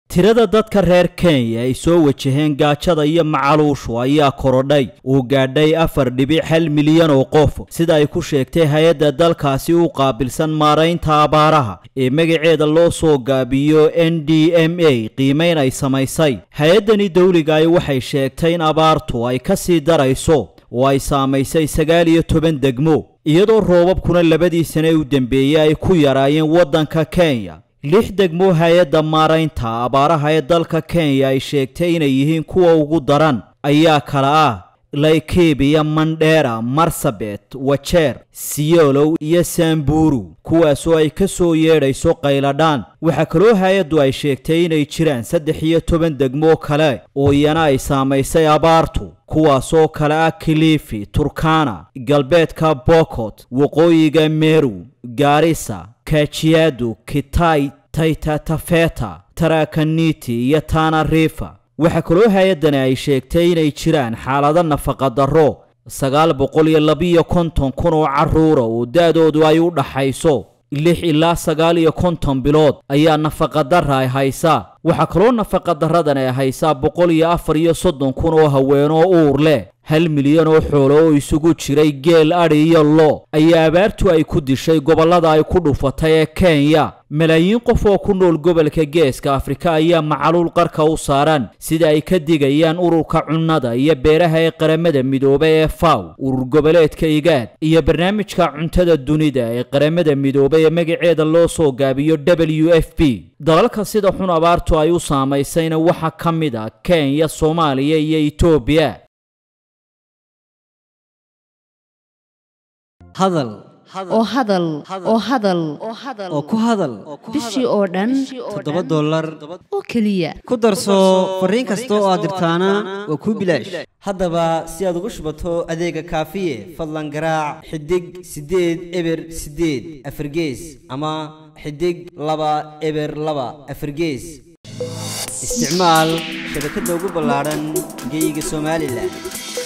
tirada dadka reer kenya ay soo wajaheen gaajada iyo macaluushu ayaa korodhay uu gaadhay afar dhibic hal milyan oo qof sida ay ku sheegtay hay-adda dalkaasi u qaabilsan maaraynta abaaraha ee magaceeda loo soo gaabiyo n d m a qiimayn ay samaysay hay-addani dawligaay waxay sheegtay in abaartu ay ka sii darayso oo ay saamaysay sagaal iyo toban degmo iyadoo roobabkuna labadii sane u dambeeyey ay ku yaraayeen waddanka kenya lix degmo hay-adda maaraynta abaaraha ee dalka kenya ay sheegtay inay yihiin kuwa ugu daran ayaa kala ah laikibiya mandheera marsabet wajeer siyolow iyo samburu kuwaasoo ay ka soo yeedhayso qayladhaan waxaa kaloo hay-addu ay sheegtay inay jiraan saddex iyo toban degmo kale oo iyana ay saamaysay abaartu kuwaasoo kale ah kilifi turkana galbeedka bokot waqooyiga meru gaarisa kajiado kitai taytatafeta tarakaniti iyo tana rifa waxaa kaloo hay-addani ay sheegtay inay jiraan xaalado nafaqadarro sagaal boqol iyo labiyo konton kun oo carruura oo da-doodu ay u dhaxayso lix ilaa sagaal iyo konton bilood ayaa nafaqadarra ay haysaa waxaa kaloo nafaqadarradan ay haysaa boqol iyo afar iyo soddon kun oo haweenoo uur leh hal milyan oo xoolo oo isugu jiray geel adhi iyo lo ayaa abaartu ay ku dishay gobollada ay ku dhufatay ee kenya malaayiin qof oo ku nool gobolka geeska afrika ayaa macaluul qarka u saaran sida ay ka digayaan ururka cunnada iyo beeraha ee qaramada midoobay ee faw urur goboleedka igaad iyo barnaamijka cuntada dunida ee qaramada midoobay ee magaceeda loo soo gaabiyo w f b dalalka sida xun abaartu ay u saamaysayna waxaa ka mid a kenya soomaaliya iyo etoobiya hadal oo hadal oo hadal oo ku hadal bishii oo dhan toddoba dollar oo keliya ku darso fariin kasta oo aad dirtaana waa kuu bilaash haddaba si aad ugu shubato adeega kaafiye fadlan garaac xidig siddeed eber siddeed afargees ama xidig laba eber laba afargees isticmaal shabakadda ugu ballaadhan geyga somalilan